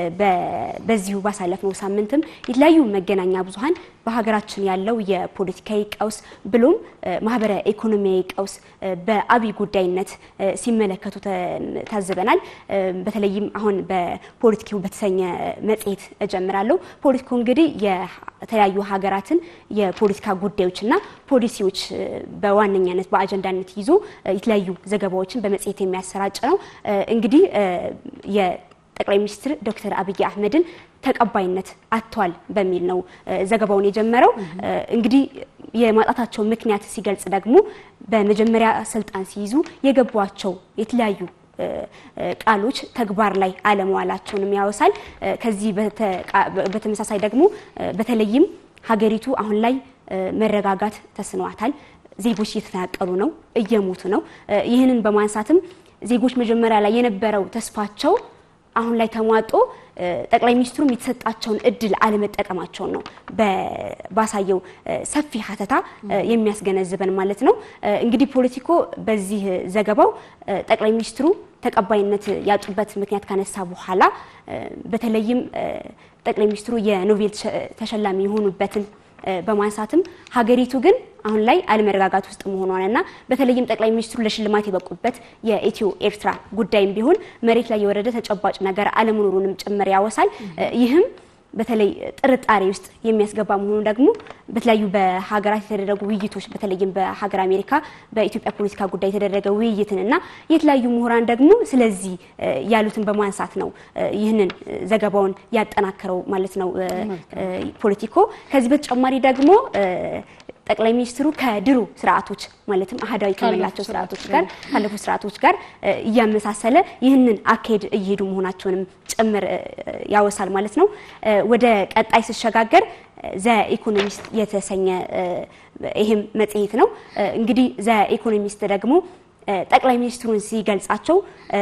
በዚሁ ባሳለፍነው ሳምንትም የተለያዩ መገናኛ ብዙሃን በሀገራችን ያለው የፖለቲካዊ ቀውስ ብሎም ማህበረ ኢኮኖሚያዊ ቀውስ በአብይ ጉዳይነት ሲመለከቱ ታዝበናል። በተለይም አሁን በፖለቲካው በተሰኘ መጽሔት እጀምራለሁ። ፖለቲካው እንግዲህ የተለያዩ ሀገራትን የፖለቲካ ጉዳዮችና ፖሊሲዎች በዋነኛነት በአጀንዳነት ይዞ የተለያዩ ዘገባዎችን በመጽሔት የሚያሰራጭ ነው። እንግዲህ የጠቅላይ ሚኒስትር ዶክተር አብይ አህመድን ተቀባይነት አጥተዋል በሚል ነው ዘገባውን የጀመረው። እንግዲህ የማጣታቸው ምክንያት ሲገልጽ ደግሞ በመጀመሪያ ስልጣን ሲይዙ የገቧቸው የተለያዩ ቃሎች ተግባር ላይ አለመዋላቸውንም ያወሳል። ከዚህ በተመሳሳይ ደግሞ በተለይም ሀገሪቱ አሁን ላይ መረጋጋት ተስኗታል። ዜጎች እየተፈናቀሉ ነው፣ እየሞቱ ነው። ይህንን በማንሳትም ዜጎች መጀመሪያ ላይ የነበረው ተስፋቸው አሁን ላይ ተሟጦ ጠቅላይ ሚኒስትሩም የተሰጣቸውን እድል አለመጠቀማቸውን ነው ባሳየው ሰፊ ሀተታ የሚያስገነዝበን ማለት ነው። እንግዲህ ፖለቲኮ በዚህ ዘገባው ጠቅላይ ሚኒስትሩ ተቀባይነት ያጡበት ምክንያት ካነሳ በኋላ በተለይም ጠቅላይ ሚኒስትሩ የኖቤል ተሸላሚ የሆኑበትን በማንሳትም ሀገሪቱ ግን አሁን ላይ አለመረጋጋት ውስጥ መሆኗንና በተለይም ጠቅላይ ሚኒስትሩ ለሽልማት የበቁበት የኢትዮ ኤርትራ ጉዳይም ቢሆን መሬት ላይ የወረደ ተጨባጭ ነገር አለመኖሩንም ጭምር ያወሳል። ይህም በተለይ ጥርጣሬ ውስጥ የሚያስገባ መሆኑ ደግሞ በተለያዩ በሀገራት የተደረጉ ውይይቶች በተለይም በሀገር አሜሪካ በኢትዮጵያ ፖለቲካ ጉዳይ የተደረገ ውይይትን እና የተለያዩ ምሁራን ደግሞ ስለዚህ ያሉትን በማንሳት ነው ይህንን ዘገባውን ያጠናከረው ማለት ነው ፖለቲኮ። ከዚህ በተጨማሪ ደግሞ ጠቅላይ ሚኒስትሩ ከድሮ ስርዓቶች ማለትም አህዳዊ ከመላቸው ስርዓቶች ጋር ካለፉ ስርዓቶች ጋር እያመሳሰለ ይህንን አካሄድ እየሄዱ መሆናቸውንም ጭምር ያወሳል ማለት ነው። ወደ ቀጣይ ስሸጋገር ዘ ኢኮኖሚስት የተሰኘ ይህም መጽሔት ነው። እንግዲህ ዘ ኢኮኖሚስት ደግሞ ጠቅላይ ሚኒስትሩን ሲገልጻቸው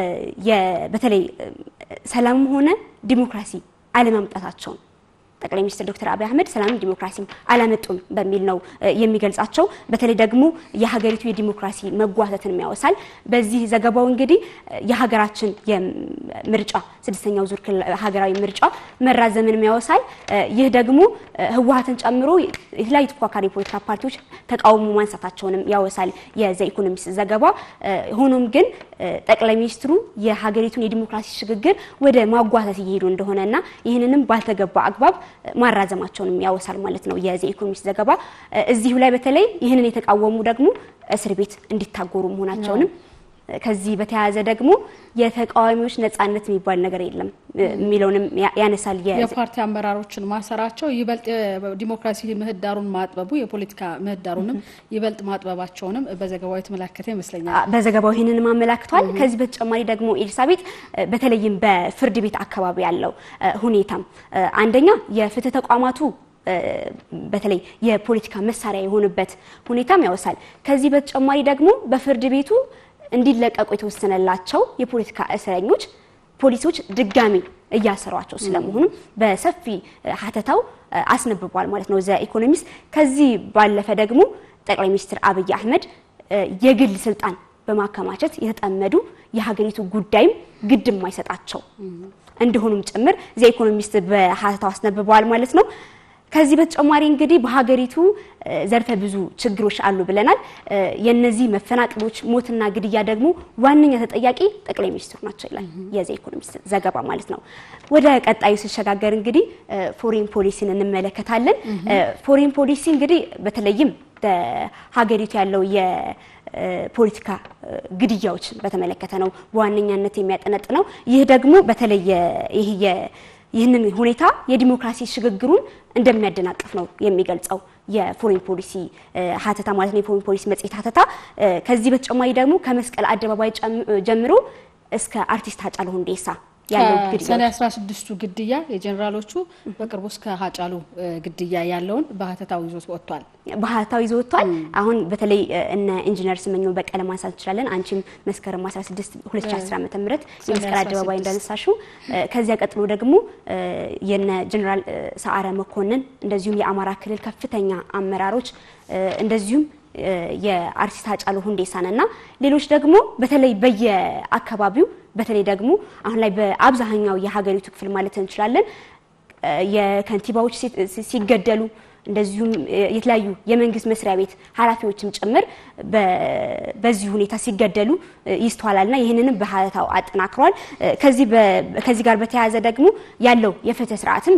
በተለይ ሰላምም ሆነ ዲሞክራሲ አለማምጣታቸውን ጠቅላይ ሚኒስትር ዶክተር አብይ አህመድ ሰላምም ዲሞክራሲም አላመጡም በሚል ነው የሚገልጻቸው። በተለይ ደግሞ የሀገሪቱ የዲሞክራሲ መጓተትን ያወሳል። በዚህ ዘገባው እንግዲህ የሀገራችን የምርጫ ስድስተኛው ዙር ሀገራዊ ምርጫ መራዘምን ያወሳል። ይህ ደግሞ ህወሀትን ጨምሮ የተለያዩ ተፎካካሪ የፖለቲካ ፓርቲዎች ተቃውሞ ማንሳታቸውንም ያወሳል የዘ ኢኮኖሚስት ዘገባ። ሆኖም ግን ጠቅላይ ሚኒስትሩ የሀገሪቱን የዲሞክራሲ ሽግግር ወደ ማጓተት እየሄዱ እንደሆነና ይህንንም ባልተገባ አግባብ ማራዘማቸውንም ያወሳል ማለት ነው የዚ ኢኮኖሚስት ዘገባ። እዚሁ ላይ በተለይ ይህንን የተቃወሙ ደግሞ እስር ቤት እንዲታጎሩ መሆናቸውንም ከዚህ በተያያዘ ደግሞ የተቃዋሚዎች ነጻነት የሚባል ነገር የለም የሚለውንም ያነሳል። የፓርቲ አመራሮችን ማሰራቸው ይበልጥ ዲሞክራሲ ምህዳሩን ማጥበቡ የፖለቲካ ምህዳሩንም ይበልጥ ማጥበባቸውንም በዘገባው የተመላከተ ይመስለኛል። በዘገባው ይህንንም አመላክቷል። ከዚህ በተጨማሪ ደግሞ ኤልሳቤጥ በተለይም በፍርድ ቤት አካባቢ ያለው ሁኔታም አንደኛ የፍትህ ተቋማቱ በተለይ የፖለቲካ መሳሪያ የሆኑበት ሁኔታም ያወሳል። ከዚህ በተጨማሪ ደግሞ በፍርድ ቤቱ እንዲለቀቁ የተወሰነላቸው የፖለቲካ እስረኞች ፖሊሶች ድጋሚ እያሰሯቸው ስለመሆኑ በሰፊ ሀተታው አስነብቧል ማለት ነው ዘ ኢኮኖሚስት። ከዚህ ባለፈ ደግሞ ጠቅላይ ሚኒስትር አብይ አህመድ የግል ስልጣን በማከማቸት የተጠመዱ የሀገሪቱ ጉዳይም ግድ የማይሰጣቸው እንደሆኑም ጭምር ዘ ኢኮኖሚስት በሀተታው አስነብበዋል ማለት ነው። ከዚህ በተጨማሪ እንግዲህ በሀገሪቱ ዘርፈ ብዙ ችግሮች አሉ ብለናል። የነዚህ መፈናቀሎች፣ ሞትና ግድያ ደግሞ ዋነኛ ተጠያቂ ጠቅላይ ሚኒስትሩ ናቸው ይላል የዘ ኢኮኖሚስት ዘገባ ማለት ነው። ወደ ቀጣዩ ስሸጋገር እንግዲህ ፎሬን ፖሊሲን እንመለከታለን። ፎሬን ፖሊሲ እንግዲህ በተለይም በሀገሪቱ ያለው የፖለቲካ ግድያዎች በተመለከተ ነው በዋነኛነት የሚያጠነጥነው። ይህ ደግሞ በተለይ ይህ ይህንን ሁኔታ የዲሞክራሲ ሽግግሩን እንደሚያደናቅፍ ነው የሚገልጸው የፎሬን ፖሊሲ ሀተታ ማለት ነው። የፎሬን ፖሊሲ መጽሔት ሀተታ ከዚህ በተጨማሪ ደግሞ ከመስቀል አደባባይ ጀምሮ እስከ አርቲስት ሃጫሉ ሁንዴሳ ያለው ግድያ ሰኔ 16ቱ ግድያ የጀኔራሎቹ በቅርቡ እስከ ሃጫሉ ግድያ ያለውን በሀተታው ይዞት ወጥቷል። በሀተታው ይዞ ወጥቷል። አሁን በተለይ እነ ኢንጂነር ስመኘው በቀለ ማንሳት እንችላለን። አንቺም መስከረም 16 2010 ዓ.ም የመስቀል አደባባይ እንዳነሳሽው፣ ከዚያ ቀጥሎ ደግሞ የነ ጀኔራል ሰዓረ መኮንን እንደዚሁም የአማራ ክልል ከፍተኛ አመራሮች እንደዚሁም የአርቲስት ሃጫሉ ሁንዴሳን እና ሌሎች ደግሞ በተለይ በየአካባቢው በተለይ ደግሞ አሁን ላይ በአብዛኛው የሀገሪቱ ክፍል ማለት እንችላለን የከንቲባዎች ሲገደሉ እንደዚሁም የተለያዩ የመንግስት መስሪያ ቤት ኃላፊዎችም ጭምር በዚህ ሁኔታ ሲገደሉ ይስተዋላልና ይህንንም በሀተታው አጠናክሯል። ከዚህ ጋር በተያያዘ ደግሞ ያለው የፍትህ ስርዓትም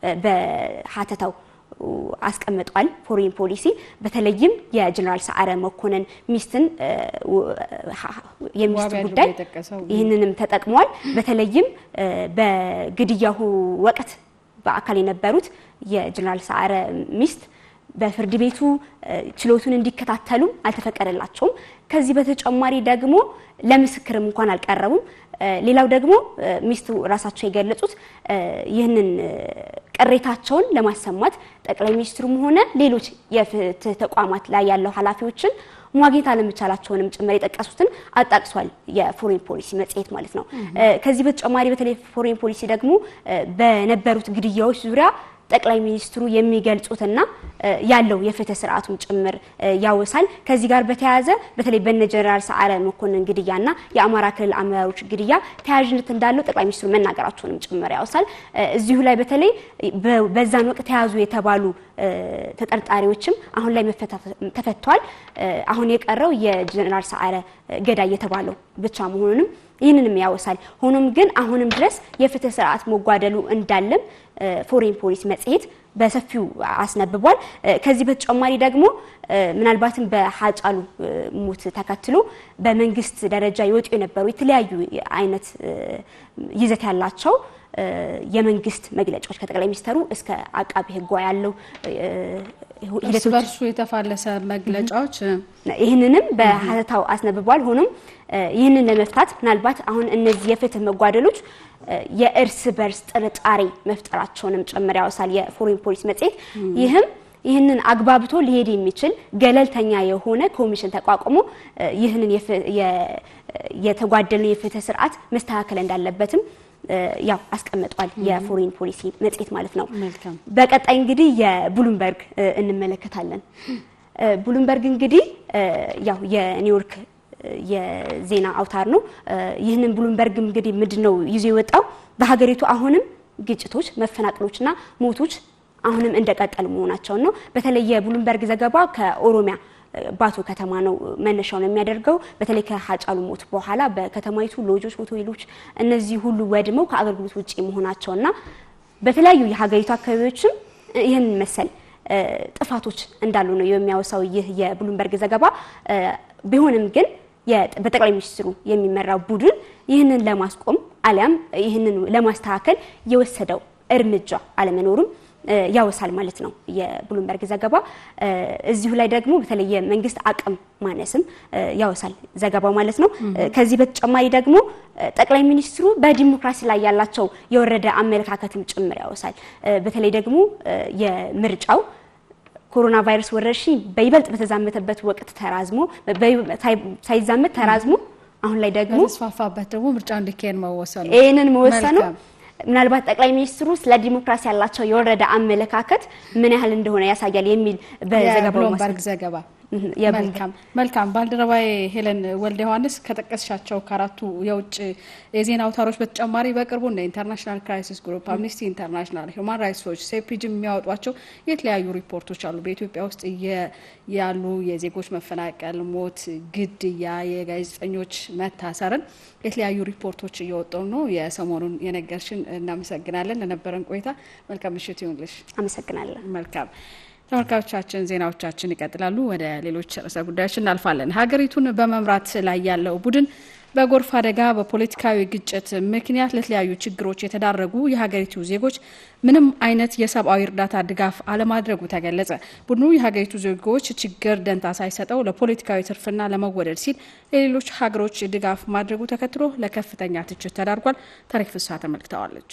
በሀተታው አስቀምጧል። ፎሬን ፖሊሲ በተለይም የጀኔራል ሰዓረ መኮንን ሚስትን የሚስት ጉዳይ ይህንንም ተጠቅሟል። በተለይም በግድያው ወቅት በአካል የነበሩት የጀኔራል ሰዓረ ሚስት በፍርድ ቤቱ ችሎቱን እንዲከታተሉ አልተፈቀደላቸውም። ከዚህ በተጨማሪ ደግሞ ለምስክርም እንኳን አልቀረቡም። ሌላው ደግሞ ሚስቱ ራሳቸው የገለጹት ይህንን ቅሬታቸውን ለማሰማት ጠቅላይ ሚኒስትሩም ሆነ ሌሎች የፍትህ ተቋማት ላይ ያለው ኃላፊዎችን ማግኘት አለመቻላቸውንም ጭምር የጠቀሱትን አጣቅሷል። የፎሬን ፖሊሲ መጽሔት ማለት ነው። ከዚህ በተጨማሪ በተለይ ፎሬን ፖሊሲ ደግሞ በነበሩት ግድያዎች ዙሪያ ጠቅላይ ሚኒስትሩ የሚገልጹትና ያለው የፍትህ ስርዓቱን ጭምር ያወሳል። ከዚህ ጋር በተያያዘ በተለይ በነ ጀነራል ሰዓረ መኮንን ግድያና የአማራ ክልል አመራሮች ግድያ ተያያዥነት እንዳለው ጠቅላይ ሚኒስትሩ መናገራቸውንም ጭምር ያወሳል። እዚሁ ላይ በተለይ በዛን ወቅት ተያዙ የተባሉ ተጠርጣሪዎችም አሁን ላይ ተፈተዋል። አሁን የቀረው የጀነራል ሰዓረ ገዳይ የተባለው ብቻ መሆኑንም ይህንንም ያወሳል። ሆኖም ግን አሁንም ድረስ የፍትህ ስርዓት መጓደሉ እንዳለም ፎሬን ፖሊሲ መጽሔት በሰፊው አስነብቧል። ከዚህ በተጨማሪ ደግሞ ምናልባትም በሀጫሉ ሞት ተከትሎ በመንግስት ደረጃ ይወጡ የነበሩ የተለያዩ አይነት ይዘት ያላቸው የመንግስት መግለጫዎች ከጠቅላይ ሚኒስተሩ እስከ አቃቢ ሕጓ ያለው እርስ በርሱ የተፋለሰ መግለጫዎች ይህንንም በሀተታው አስነብቧል። ሆኖም ይህንን ለመፍታት ምናልባት አሁን እነዚህ የፍትህ መጓደሎች የእርስ በርስ ጥርጣሬ መፍጠራቸውንም ጭምር ያወሳል የፎሬን ፖሊሲ መጽሔት። ይህም ይህንን አግባብቶ ሊሄድ የሚችል ገለልተኛ የሆነ ኮሚሽን ተቋቁሞ ይህንን የተጓደሉ የፍትህ ስርዓት መስተካከል እንዳለበትም ያው አስቀምጧል የፎሬን ፖሊሲ መጽሔት ማለት ነው። በቀጣይ እንግዲህ የብሉምበርግ እንመለከታለን። ብሉምበርግ እንግዲህ ያው የኒውዮርክ የዜና አውታር ነው። ይህንን ብሉምበርግ እንግዲህ ምንድን ነው ይዞ የወጣው በሀገሪቱ አሁንም ግጭቶች፣ መፈናቀሎችና ሞቶች አሁንም እንደቀጠሉ መሆናቸውን ነው። በተለይ የብሉምበርግ ዘገባ ከኦሮሚያ ባቶ ከተማ ነው መነሻውን የሚያደርገው። በተለይ ከሀጫሉ ሞት በኋላ በከተማይቱ ሎጆች፣ ሆቴሎች እነዚህ ሁሉ ወድመው ከአገልግሎት ውጭ መሆናቸውና በተለያዩ የሀገሪቱ አካባቢዎችም ይህን መሰል ጥፋቶች እንዳሉ ነው የሚያወሳው ይህ የብሉምበርግ ዘገባ። ቢሆንም ግን በጠቅላይ ሚኒስትሩ የሚመራው ቡድን ይህንን ለማስቆም አሊያም ይህንን ለማስተካከል የወሰደው እርምጃ አለመኖሩም ያወሳል ማለት ነው የብሉምበርግ ዘገባ። እዚሁ ላይ ደግሞ በተለይ የመንግስት አቅም ማነስም ያወሳል ዘገባው ማለት ነው። ከዚህ በተጨማሪ ደግሞ ጠቅላይ ሚኒስትሩ በዲሞክራሲ ላይ ያላቸው የወረደ አመለካከትም ጭምር ያወሳል። በተለይ ደግሞ የምርጫው ኮሮና ቫይረስ ወረርሽኝ በይበልጥ በተዛመተበት ወቅት ተራዝሞ ሳይዛመት ተራዝሞ አሁን ላይ ደግሞ በተስፋፋበት ደግሞ ምርጫ እንዲካሄድ መወሰኑ ይህንን መወሰኑ ምናልባት ጠቅላይ ሚኒስትሩ ስለ ዲሞክራሲ ያላቸው የወረደ አመለካከት ምን ያህል እንደሆነ ያሳያል የሚል በዘገባው የብሉምበርግ ዘገባ መልካም መልካም። ባልደረባዬ ሄለን ወልደ ዮሐንስ ከጠቀስሻቸው ከአራቱ የውጭ የዜና አውታሮች በተጨማሪ በቅርቡ እንደ ኢንተርናሽናል ክራይሲስ ግሩፕ፣ አምኒስቲ ኢንተርናሽናል፣ ሂውማን ራይትስ ዎች፣ ሴፒጅም የሚያወጧቸው የተለያዩ ሪፖርቶች አሉ። በኢትዮጵያ ውስጥ ያሉ የዜጎች መፈናቀል፣ ሞት፣ ግድያ፣ የጋዜጠኞች መታሰርን የተለያዩ ሪፖርቶች እየወጡ ነው። የሰሞኑን የነገርሽን እናመሰግናለን። ለነበረን ቆይታ መልካም ምሽት ይሁንልሽ። አመሰግናለን። መልካም ተመልካቾቻችን ዜናዎቻችን ይቀጥላሉ። ወደ ሌሎች ርዕሰ ጉዳዮች እናልፋለን። ሀገሪቱን በመምራት ላይ ያለው ቡድን በጎርፍ አደጋ፣ በፖለቲካዊ ግጭት ምክንያት ለተለያዩ ችግሮች የተዳረጉ የሀገሪቱ ዜጎች ምንም አይነት የሰብአዊ እርዳታ ድጋፍ አለማድረጉ ተገለጸ። ቡድኑ የሀገሪቱ ዜጎች ችግር ደንታ ሳይሰጠው ለፖለቲካዊ ትርፍና ለመወደድ ሲል ለሌሎች ሀገሮች ድጋፍ ማድረጉ ተከትሎ ለከፍተኛ ትችት ተዳርጓል። ታሪክ ፍስሐ ተመልክተዋለች።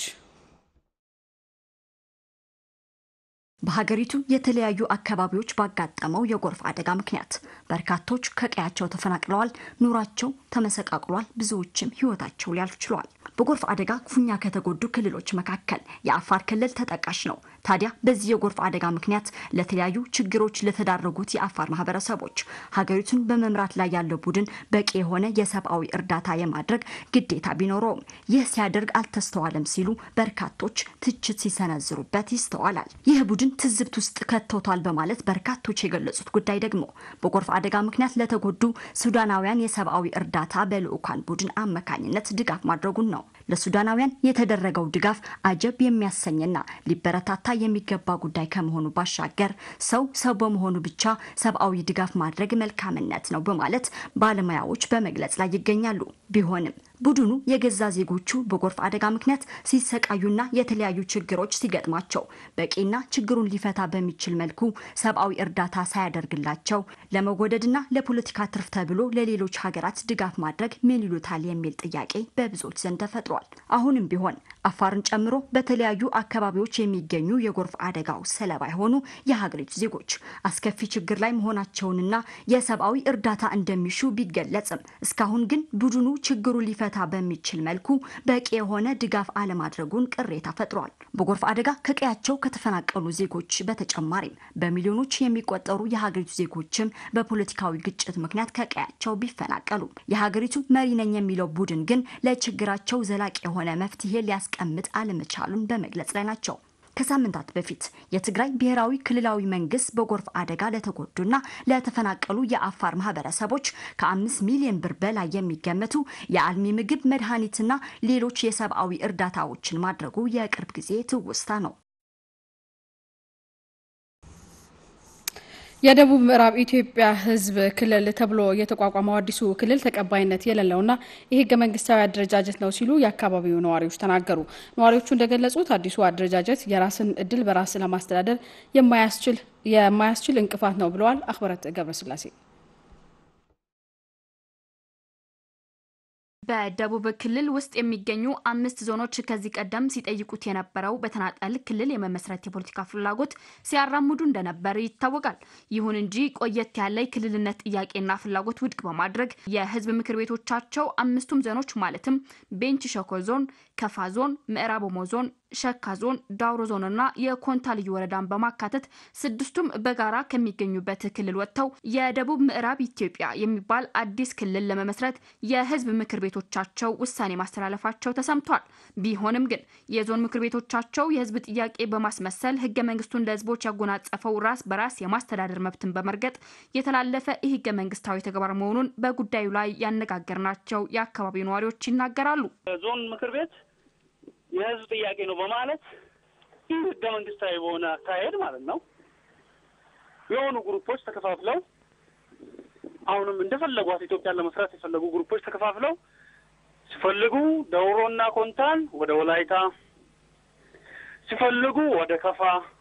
በሀገሪቱ የተለያዩ አካባቢዎች ባጋጠመው የጎርፍ አደጋ ምክንያት በርካቶች ከቀያቸው ተፈናቅለዋል፣ ኑሯቸው ተመሰቃቅሏል፣ ብዙዎችም ሕይወታቸው ሊያልፍ ችሏል። በጎርፍ አደጋ ክፉኛ ከተጎዱ ክልሎች መካከል የአፋር ክልል ተጠቃሽ ነው። ታዲያ በዚህ የጎርፍ አደጋ ምክንያት ለተለያዩ ችግሮች ለተዳረጉት የአፋር ማህበረሰቦች ሀገሪቱን በመምራት ላይ ያለው ቡድን በቂ የሆነ የሰብአዊ እርዳታ የማድረግ ግዴታ ቢኖረውም ይህ ሲያደርግ አልተስተዋለም ሲሉ በርካቶች ትችት ሲሰነዝሩበት ይስተዋላል። ይህ ቡድን ትዝብት ውስጥ ከተውቷል በማለት በርካቶች የገለጹት ጉዳይ ደግሞ በጎርፍ አደጋ ምክንያት ለተጎዱ ሱዳናውያን የሰብአዊ እርዳታ በልዑካን ቡድን አማካኝነት ድጋፍ ማድረጉን ነው። ለሱዳናውያን የተደረገው ድጋፍ አጀብ የሚያሰኝና ሊበረታታ የሚገባ ጉዳይ ከመሆኑ ባሻገር ሰው ሰው በመሆኑ ብቻ ሰብአዊ ድጋፍ ማድረግ መልካምነት ነው በማለት ባለሙያዎች በመግለጽ ላይ ይገኛሉ። ቢሆንም ቡድኑ የገዛ ዜጎቹ በጎርፍ አደጋ ምክንያት ሲሰቃዩና የተለያዩ ችግሮች ሲገጥማቸው በቂና ችግሩን ሊፈታ በሚችል መልኩ ሰብአዊ እርዳታ ሳያደርግላቸው ለመወደድና ለፖለቲካ ትርፍ ተብሎ ለሌሎች ሀገራት ድጋፍ ማድረግ ምን ይሉታል የሚል ጥያቄ በብዙዎች ዘንድ ተፈጥሯል። አሁንም ቢሆን አፋርን ጨምሮ በተለያዩ አካባቢዎች የሚገኙ የጎርፍ አደጋው ሰለባ የሆኑ የሀገሪቱ ዜጎች አስከፊ ችግር ላይ መሆናቸውንና የሰብአዊ እርዳታ እንደሚሹ ቢገለጽም እስካሁን ግን ቡድኑ ችግሩ ሊፈታ በሚችል መልኩ በቂ የሆነ ድጋፍ አለማድረጉን ቅሬታ ፈጥሯል። በጎርፍ አደጋ ከቀያቸው ከተፈናቀሉ ዜጎች በተጨማሪም በሚሊዮኖች የሚቆጠሩ የሀገሪቱ ዜጎችም በፖለቲካዊ ግጭት ምክንያት ከቀያቸው ቢፈናቀሉ የሀገሪቱ መሪ ነኝ የሚለው ቡድን ግን ለችግራቸው ዘላቂ የሆነ መፍትሄ ሊያስቀምጥ አለመቻሉን በመግለጽ ላይ ናቸው። ከሳምንታት በፊት የትግራይ ብሔራዊ ክልላዊ መንግስት በጎርፍ አደጋ ለተጎዱና ለተፈናቀሉ የአፋር ማህበረሰቦች ከአምስት ሚሊዮን ብር በላይ የሚገመቱ የአልሚ ምግብ፣ መድኃኒትና ሌሎች የሰብአዊ እርዳታዎችን ማድረጉ የቅርብ ጊዜ ትውስታ ነው። የደቡብ ምዕራብ ኢትዮጵያ ሕዝብ ክልል ተብሎ የተቋቋመው አዲሱ ክልል ተቀባይነት የሌለውና የህገ መንግስታዊ አደረጃጀት ነው ሲሉ የአካባቢው ነዋሪዎች ተናገሩ። ነዋሪዎቹ እንደገለጹት አዲሱ አደረጃጀት የራስን እድል በራስ ለማስተዳደር የማያስችል እንቅፋት ነው ብለዋል። አክበረት ገብረስላሴ በደቡብ ክልል ውስጥ የሚገኙ አምስት ዞኖች ከዚህ ቀደም ሲጠይቁት የነበረው በተናጠል ክልል የመመስረት የፖለቲካ ፍላጎት ሲያራምዱ እንደነበር ይታወቃል። ይሁን እንጂ ቆየት ያለ የክልልነት ጥያቄና ፍላጎት ውድቅ በማድረግ የህዝብ ምክር ቤቶቻቸው አምስቱም ዞኖች ማለትም ቤንች ሸኮ ዞን፣ ከፋ ዞን፣ ምዕራብ ኦሞ ዞን ሸካ ዞን፣ ዳውሮ ዞንና የኮንታ ልዩ ወረዳን በማካተት ስድስቱም በጋራ ከሚገኙበት ክልል ወጥተው የደቡብ ምዕራብ ኢትዮጵያ የሚባል አዲስ ክልል ለመመስረት የህዝብ ምክር ቤቶቻቸው ውሳኔ ማስተላለፋቸው ተሰምቷል። ቢሆንም ግን የዞን ምክር ቤቶቻቸው የህዝብ ጥያቄ በማስመሰል ህገ መንግስቱን ለህዝቦች ያጎናጸፈው ራስ በራስ የማስተዳደር መብትን በመርገጥ የተላለፈ ይህ ህገ መንግስታዊ ተግባር መሆኑን በጉዳዩ ላይ ያነጋገርናቸው የአካባቢው ነዋሪዎች ይናገራሉ። ዞን ምክር ቤት የህዝብ ጥያቄ ነው በማለት ይህ ህገ መንግስታዊ በሆነ አካሄድ ማለት ነው የሆኑ ግሩፖች ተከፋፍለው አሁንም እንደፈለጓት ኢትዮጵያን ለመስራት የፈለጉ ግሩፖች ተከፋፍለው ሲፈልጉ ደውሮና ኮንታን ወደ ወላይታ ሲፈልጉ ወደ ከፋ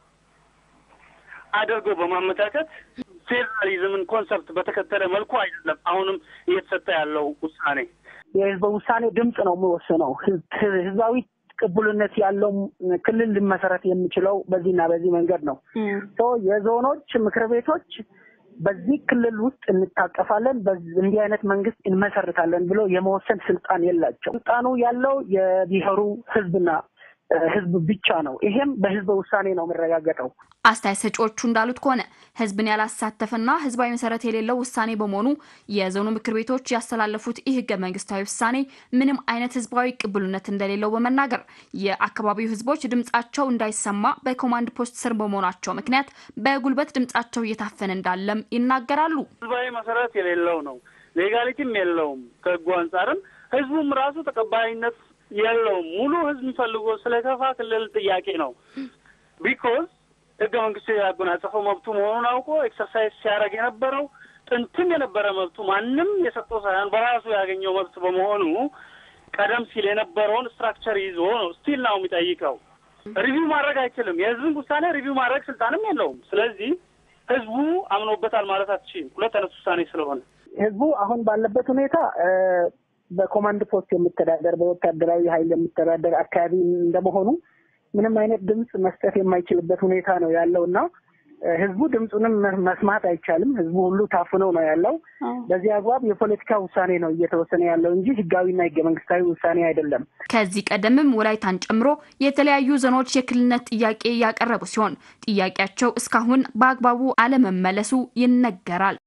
አድርገው በማመቻቸት ፌዴራሊዝምን ኮንሰፕት በተከተለ መልኩ አይደለም አሁንም እየተሰጠ ያለው ውሳኔ። የህዝበ ውሳኔ ድምፅ ነው የሚወስነው። ህዝባዊ ቅቡልነት ያለው ክልል ሊመሰረት የሚችለው በዚህና በዚህ መንገድ ነው። የዞኖች ምክር ቤቶች በዚህ ክልል ውስጥ እንታቀፋለን፣ እንዲህ አይነት መንግስት እንመሰርታለን ብሎ የመወሰን ስልጣን የላቸው። ስልጣኑ ያለው የብሔሩ ህዝብና ህዝብ ብቻ ነው። ይሄም በህዝበ ውሳኔ ነው የሚረጋገጠው። አስተያየት ሰጪዎቹ እንዳሉት ከሆነ ህዝብን ያላሳተፈና ህዝባዊ መሰረት የሌለው ውሳኔ በመሆኑ የዞኑ ምክር ቤቶች ያስተላለፉት ይህ ህገ መንግስታዊ ውሳኔ ምንም አይነት ህዝባዊ ቅቡልነት እንደሌለው በመናገር የአካባቢው ህዝቦች ድምጻቸው እንዳይሰማ በኮማንድ ፖስት ስር በመሆናቸው ምክንያት በጉልበት ድምጻቸው እየታፈነ እንዳለም ይናገራሉ። ህዝባዊ መሰረት የሌለው ነው፣ ሌጋሊቲም የለውም። ከህጉ አንጻርም ህዝቡም ራሱ ተቀባይነት የለውም። ሙሉ ህዝብ የሚፈልገው ስለ ከፋ ክልል ጥያቄ ነው። ቢኮዝ ህገ መንግስቱ ያጎናጸፈው መብቱ መሆኑን አውቆ ኤክሰርሳይዝ ሲያደርግ የነበረው ጥንትም የነበረ መብቱ ማንም የሰጠው ሳይሆን በራሱ ያገኘው መብት በመሆኑ ቀደም ሲል የነበረውን ስትራክቸር ይዞ ነው ስቲል ነው የሚጠይቀው። ሪቪው ማድረግ አይችልም። የህዝብን ውሳኔ ሪቪው ማድረግ ስልጣንም የለውም። ስለዚህ ህዝቡ አምኖበታል ማለት አትችልም። ሁለት አይነት ውሳኔ ስለሆነ ህዝቡ አሁን ባለበት ሁኔታ በኮማንድ ፖስት የሚተዳደር በወታደራዊ ኃይል የሚተዳደር አካባቢ እንደመሆኑ ምንም አይነት ድምፅ መስጠት የማይችልበት ሁኔታ ነው ያለው እና ህዝቡ ድምፁንም መስማት አይቻልም። ህዝቡ ሁሉ ታፍነው ነው ያለው። በዚህ አግባብ የፖለቲካ ውሳኔ ነው እየተወሰነ ያለው እንጂ ህጋዊና ህገ መንግስታዊ ውሳኔ አይደለም። ከዚህ ቀደምም ወላይታን ጨምሮ የተለያዩ ዞኖች የክልልነት ጥያቄ ያቀረቡ ሲሆን ጥያቄያቸው እስካሁን በአግባቡ አለመመለሱ ይነገራል።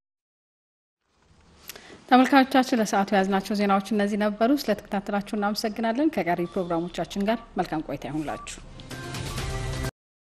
ተመልካቾቻችን ለሰዓቱ የያዝናቸው ዜናዎች እነዚህ ነበሩ። ስለተከታተላችሁ እናመሰግናለን። ከቀሪ ፕሮግራሞቻችን ጋር መልካም ቆይታ ይሁንላችሁ።